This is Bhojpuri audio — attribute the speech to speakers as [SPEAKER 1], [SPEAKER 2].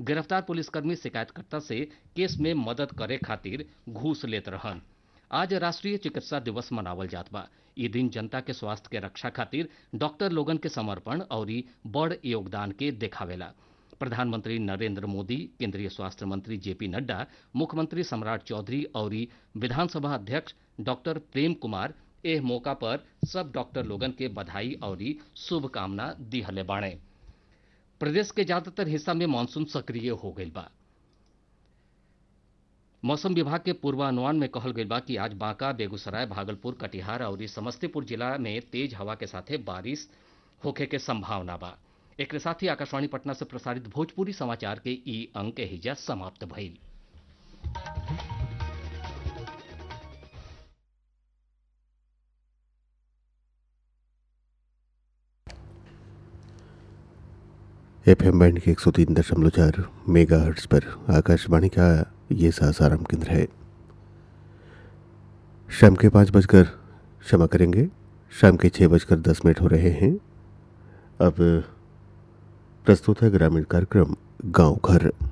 [SPEAKER 1] गिरफ्तार पुलिसकर्मी शिकायतकर्ता से केस में मदद करे खातिर घूस लेत रहन आज राष्ट्रीय चिकित्सा दिवस मनावल जात बा ई दिन जनता के स्वास्थ्य के रक्षा खातिर डॉक्टर लोगन के समर्पण और बड़ योगदान के देखावेला प्रधानमंत्री नरेंद्र मोदी केंद्रीय स्वास्थ्य मंत्री जेपी नड्डा मुख्यमंत्री सम्राट चौधरी और विधानसभा अध्यक्ष डॉक्टर प्रेम कुमार एह मौका पर सब डॉक्टर लोगन के बधाई और शुभकामना दिहले बाणे प्रदेश के ज्यादातर हिस्सा में मानसून सक्रिय हो गईल बा मौसम विभाग के पूर्वानुमान में कहल गईल बा कि आज बांका बेगूसराय भागलपुर कटिहार और समस्तीपुर जिला में तेज हवा के साथे बारिश होखे के संभावना बा एक साथ ही आकाशवाणी पटना से प्रसारित भोजपुरी समाचार के ई अंक हिजा समाप्त भइल
[SPEAKER 2] एफ एम बैंड के एक सौ तीन दशमलव चार मेगा हर्ट्स पर आकाशवाणी का ये सासाराम केंद्र है शाम के पाँच बजकर क्षमा करेंगे शाम के छः बजकर दस मिनट हो रहे हैं अब प्रस्तुत है ग्रामीण कार्यक्रम गांव घर